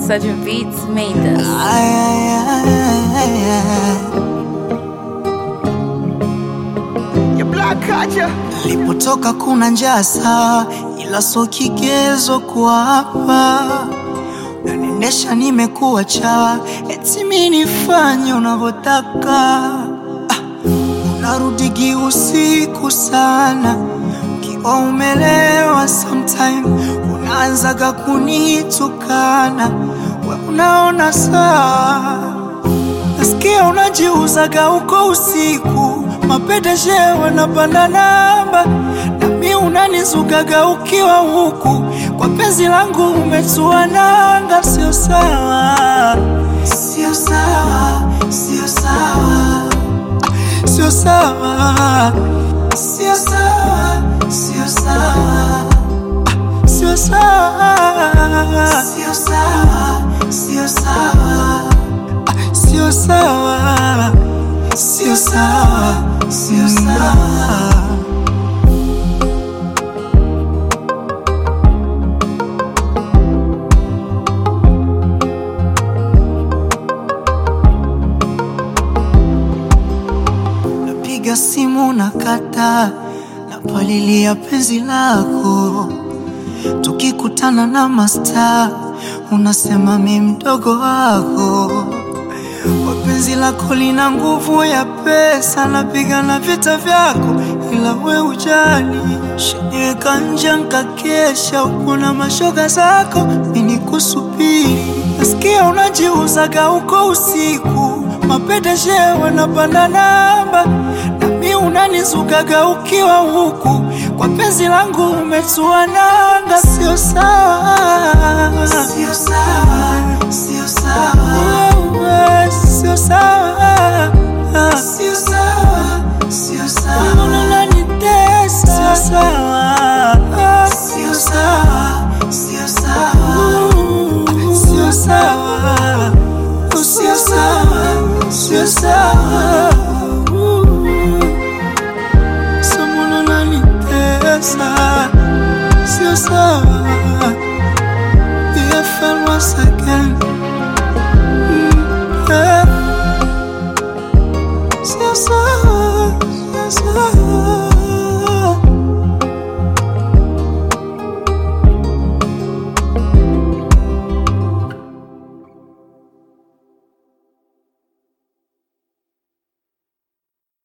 Sergeant Beats made this. Ay, ay, ay, ay. Your black culture. Nilipotoka kuna njaa sawa, ila so kigezo kuapa nanendesha, nimekuwa chawa, eti mi nifanye unavyotaka. Ah, unarudigi usiku sana ukiwa umelewa, sometime unaanzaga kunitukana, we unaona saa Nasikia unajiuzaga uko usiku, mapedeshe wanapanda namba, nami unanizugaga ukiwa huku, kwa penzi langu umetua nanga. Sio sawa, sio sawa, sio sawa, sio sawa, sio sawa, sio sawa, sio sawa, sio sawa, sio sawa sio sawa, sio sawa, sio sawa. Napiga simu na kata, napalilia penzi lako, tukikutana na masta unasema mi mdogo wako Wapenzi lako lina nguvu ya pesa, napigana vita vyako, ila we ujali. Shaniweka nje nkakesha, uko na mashoga zako, mini kusubiri. Nasikia unajiuzaga uko usiku, mapedeshe wanapanda namba, nami unanizugaga ukiwa huku, kwa penzi langu umetua nanga. Sio sawa, sio sawa, sio sawa wewe, sio sawa, sio sawa, sio sawa, unanitesa, sio sawa, sio sawa, sio sawa, sio sawa, sio sawa, sio sawa, someone unanitesa, sio sawa, BFL once again.